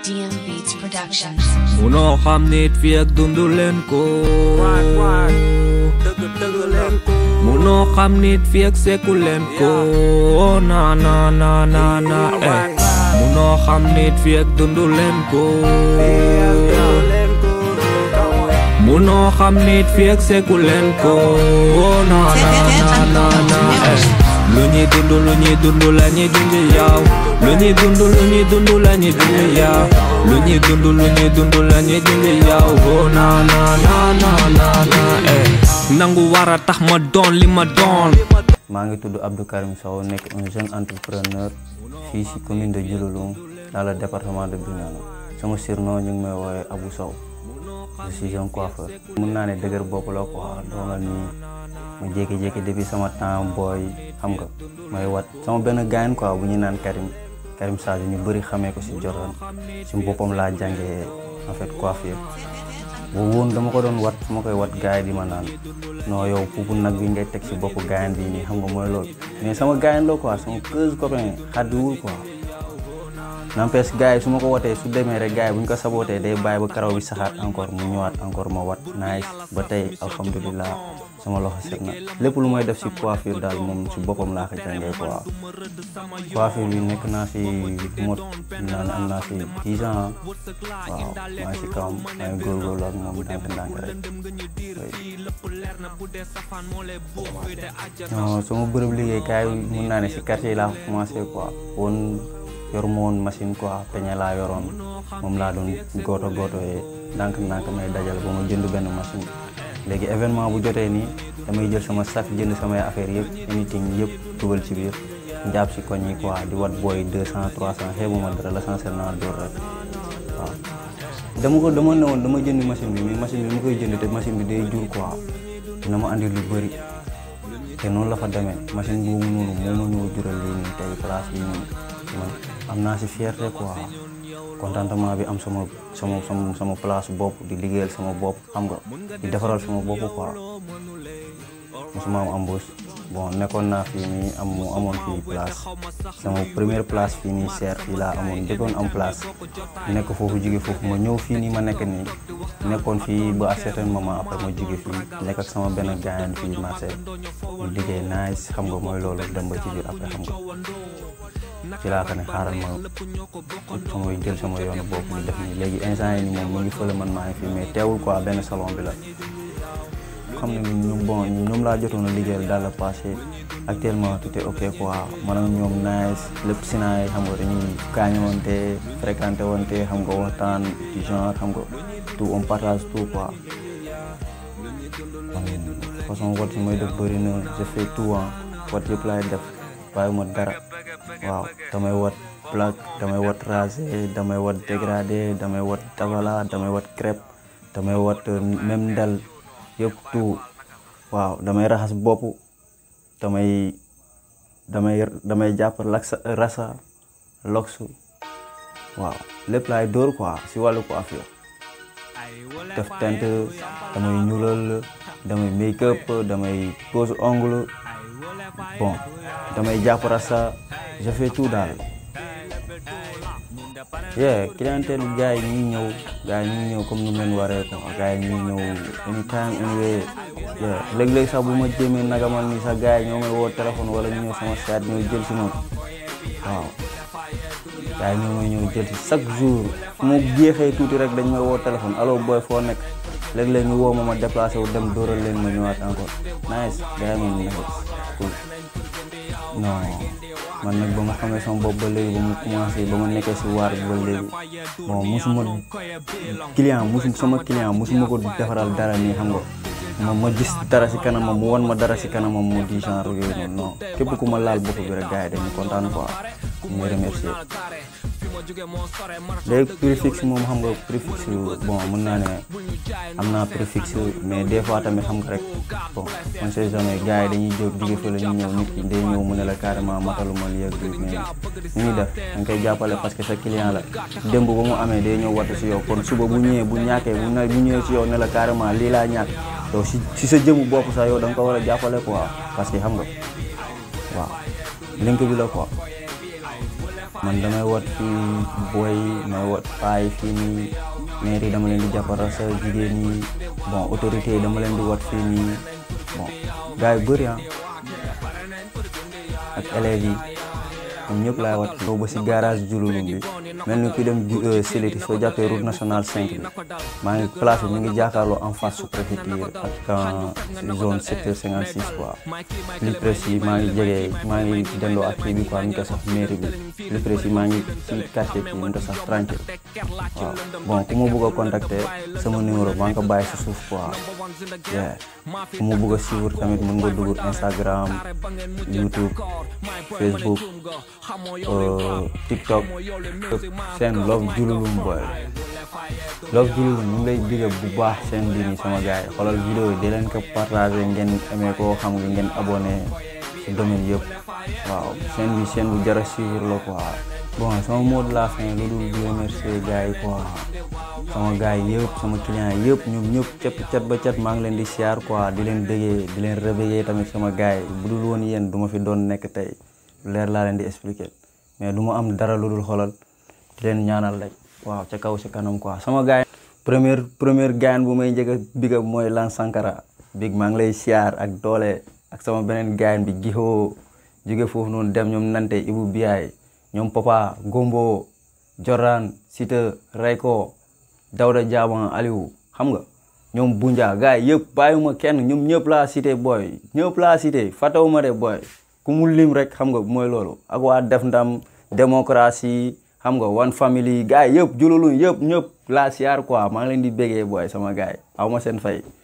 DM Beats Productions. munoo xam nit fi ak dundu leen ko munoo xam nit fi ak seku leen ko na na na na na eh munoo xam nit fi ak dundu leen ko munoo xam nit fi ak seku leen ko na na na na na eh lu ñuy dund lu ñuy dund la ñuy dund yow lu ñuy dund lu ñuy dund la ñuy dund yow lu ñuy dund lu ñuy dund la ñuy dund yow oh na na na na na na eh nangu war a tax ma doon li ma doon maa ngi tudd Abdou Karim Sow nekk un jeune entrepreneur fii ci commune de Diouloulou dans le département de Bignona sama surnom ñu ngi may woowee Abou Sow je suis un coiffeur. mun naa ne dëgër bopp la quoi doonal nii ma jékki-jékki depuis sama temps booy xam nga may wat sama benn gaañ quoi bu ñu naan Karim Karim Sadio ñu bëri xamee ko ci Jordan ci boppam laa jàngee en fait coiffure boobu woon dama ko doon wat su ma koy wat gars yi di ma naan non yow puupu nag bi ngay teg ci boppu gaañ bi nii xam nga mooy loolu mais sama gaañ la quoi sama keuse copain xaddiwul quoi n'empêche gars yi su ma ko watee su demee rek gars yi bu ñu ko sabootee day bàyyi ba karaw bi saxaat encore mu ñëwaat encore ma wat nice ba tey alhamdulilah sama loxo set na lépp lu may def ci coiffure daal moom ci boppam laa ko jàngee quoi coiffure bi nekk naa ci mot naan am naa ci 10 ans waaw maa ngi ci kawam maa ngi góorgóorlu ak moom ndànk-ndànk rek non sama bërëb liggéeykaay mun naa ne ci quartier yi laa ko commencé quoi woon yoruma woon machine quoi peñe laa yoroon moom laa doon gooto gooto yee ndànk-ndànk may dajal ba ma jënd benn machine léegi événement bu jotee nii damay jël sama sac jënd samay affaire yëpp anything yëpp dugal ci biir njàpp si koñ yi quoi di wat booy 200 300 xeebuma dara l'essentiel naa dóor rek waaw dama ko dama ne woon dama jënd machine bi mais machine bi ma koy jënd te machine bi day jur quoi dina ma andi lu bëri te noonu la fa demee machine boobu noonu moo ma ñëw jural lii nii tey place bi nii man am naa si fierté quoi contentement bi am sama sama sama sama place bopp di liggéeyal sama bopp xam nga di defaral sama bopp quoi mosuma am embauche bon nekkoon naa fii nii am mu amoon fii place sama première place fii nii seer fii laa amoon dëkkoon am place nekk foofu jóge foofu ma ñëw fii nii ma nekk nii nekkoon fii ba à certain moment après ma jóge fii nekk ak sama benn gaayan fii marché ñu liggéey nice xam nga mooy loolu dem ba ci biir après xam nga ci laa ko ne xaaral ma sama jël sama yoonu bopp ñu def nii léegi instant yi nii moom mu ngi fële man maa ngi fii mais teewul quoi benn salon bi la xam ne ñoom bon ñoom laa jotoon a liggéeyal daal la passé actuellement tout est ok quoi man ak ñoom nice lépp si naay xam nga dañuy gaañowante fréquenté wante xam nga waxtaan du genre xam nga tout on partage tout quoi man façon wat yi may def bëri na je fais tout ah wat yëpp laay def bàyyi ma dara waaw damay wat plaque damay wat rasé damay wat dégradé damay wat tabala damay wat crêpe damay wat même ndel yëpp tout waaw damay raxas bopp damay damay damay jàpp laksa rasa loksu waaw lépp laay dóor quoi si wàllu coiffure def teint damay ñuulal damay make up damay pose ongle bon damay jàpp rasa je fais tout daal yeah clientèle gars yi ñuy ñëw gars yi ñuy ñëw comme nu leen waree ko gars yi ñuy ñëw anytime anyway yeah léeg-léeg sax bu ma jéemee nagamal ni sax gars yi ñoo may woo téléphone wala ñu ñëw sama seet ñoo jël si moom waaw gars yi ñoo may ñëw jël si chaque jour fu ma jeexee tuuti rek dañ may woo téléphone allo boy foo nekk léeg-léeg ñu woo ma ma déplacé wu dem dóoral leen ma ñëwaat encore nice gars yi moom nice cool non man nag ba ma xamee sama bopp ba léegi ba mu commencé ba ma nekkee si waar bi ba léegi bon musuma client musu sama client musuma ko defaral dara nii xam nga ma ma gis dara si kanamam mu wan ma dara si kanamam mu di genre yooyu noonu non képp ku ma laal bopp bi rek gars yi dañu kontaan quoi ñu remercier léegi prix fixe moom xam nga prix fixe bon mën naa ne am naa prix fixe mais des fois tamit xam nga rek bon on sait jamais gars yi dañuy jóg jóge fële ñu ñëw nit ki day ñëw mu ne la carrément mataluma lii ak lii mais ñu ngi def da nga koy jàppale parce que sa client la démb ba mu amee day ñëw wattu si yow kon suba bu ñëwee bu ñàkkee bu na bu ñëwee si yow ne la carrément lii laa ñàkk yow si si sa jëmu bopp sax yow da nga ko war a jàppale quoi parce que xam nga waaw link bi la quoi man damay wat fii booy may wat paay fii nii maire yi dama leen di jàppara sa jigéen ñi bon autorité yi dama leen di wat fii nii bon gars yu bëri ah ak élèves yi ñoom ñëpp laay wat fii ba si garage jululum bi mel ni kuy dem Siliti soo jàppee route nationale 5 bi maa ngi place bi mi ngi jàkkaarloo en face sous préfecture ak zone secteur 56 quoi plus précis maa ngi jege maa ngi dendoo ak kii bi quoi ñu ko sax mairie bi plus précis maa ngi ci quartier kii ñu ko sax tranquille waaw bon ku ma bëgg a contacter sama numéro maa ngi ko bàyyi si suuf quoi yeah ku ma bëgg a suivre tamit mën nga dugg Instagram YouTube Facebook TikTok seen Love Diouloulou boy Love Diouloulou ñu ngi lay digga bu baax seen bi nii sama gars yi xoolal vidéo yi di leen ko partagé ngeen amee koo xam nga ngeen abonné si domaine yëpp waaw seen bi seen bu jara suivre la quoi bon sama mot de la fin lu dul di remercier gars yi quoi sama gars yi yëpp sama client yëpp ñoom ñëpp cat cat ba cat maa ngi leen di siyaar quoi di leen bëggee di leen réveiller tamit sama gars yi bu dul woon yéen du ma fi doon nekk tey leer laa leen di expliquer mais du ma am dara lu dul xoolal di leen ñaanal rek waaw ca kaw ca kanam quoi sama gars yi première première gaayan bu may njëkk a big up mooy Lan Sankara big maa ngi lay siyaar ak doole ak sama beneen gaayan bi gixoo jóge foofu noonu dem ñoom nante Ibu Biyaay ñoom Papa Gombo Jordan Sita Rayko Dawda Diaban Aliou xam nga ñoom Bunja gars yi yëpp bàyyiwuma kenn ñoom ñëpp laa cité booy ñëpp laa cité fàttewuma de booy ku mu lim rek xam nga mooy loolu ak waa def ndam démocratie xam nga one family gars yi yëpp jululu yëpp ñëpp laa siyaar quoi maa ngi leen di bégee booy sama gars yi aw ma seen fay